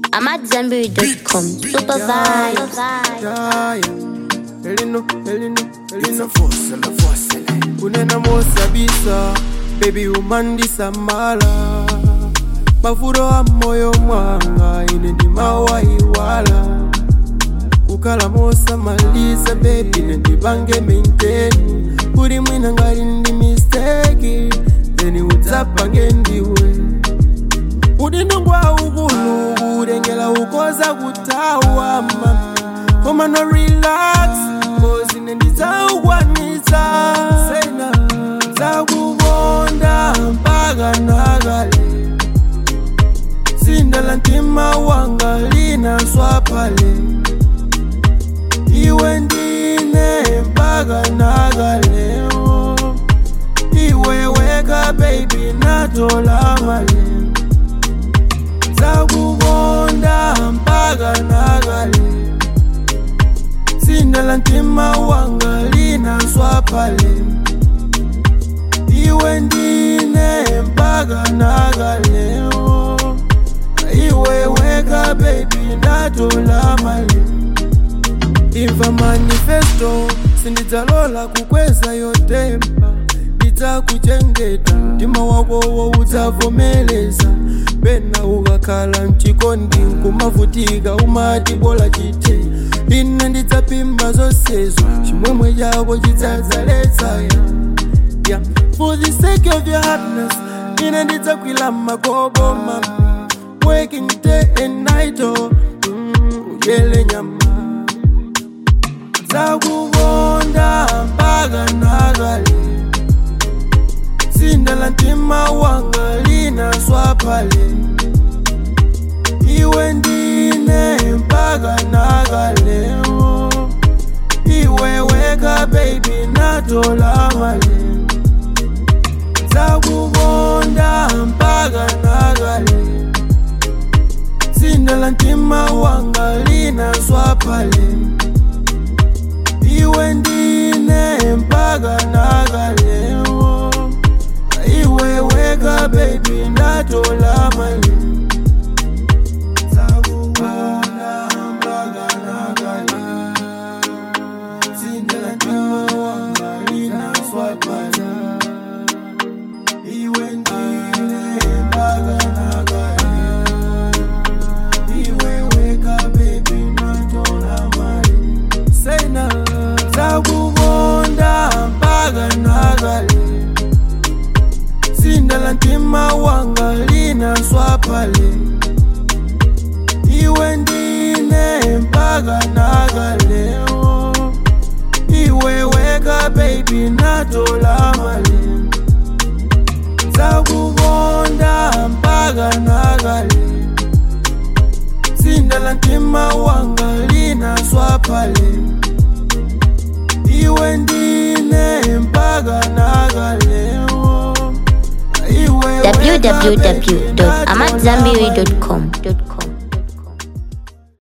I'm at Zenberry.com. Super vibes. Yeah, yeah. Elino, Elino, It's Elino. a force and a force in it. kunena mosabisa bebi umandisa mala mavuto a moyo mwanga ine ndimawaiwala kukhala mosamaliza bebi nendipange menteni kuti mwina ngati ndi misteki then udzapange ndiwe udindo ngwa ukulu kutengela ukoza kutawa mama koma no relax kozi nendidzawukwanitsa sena dzakukonda mpaka nakale sindala mtima wanga linaswa pale iwe ndine mpaka nakaleo iwe weka baby natola maleo dzakukonda mpaka nakale sindala mtima wanga linaswa pale iwe ndine mpaka nakaleo iwe weka baby ndatola mali imva manifesto sindidzalola kukweza yotemba ndidzakuchengeta mtima wakowo udzavomeleza pena ukakhala mchikondi nkumavutika umati bola chite ine ndidzapimba zonsezo chimwemwe chako chidzadzaletsa ya yeah. For the sake of your happiness, ine ndidzakwila magobo mama Working day and night oh mm, uyele nyama Dzakukonda mpaka nakale Sindala mtima wanga linaswa pale Iwe ndine mpaka nakale oh. Iwe weka baby natola maleo dzakukonda mpaka nakale sindala mtima wanga linaswa pale iwe ndine mpaka nakaleo iwe weka baby ndatola mali dzakukonda mpaka nakale sindala mtima wanga linaswa pale iwe ndine mpaka nakale iwe weka baby natola mali sena dzakukonda mpaka nakale sindala mtima wanga linaswa pale iwe ndine mpaka nakaleo iwe weka baby natola mali dzakukonda mpaka nakale sindala mtima wanga linaswa pale iwe ndine mpaka nakaleo iwe weka baby, www.amatzambiri.com.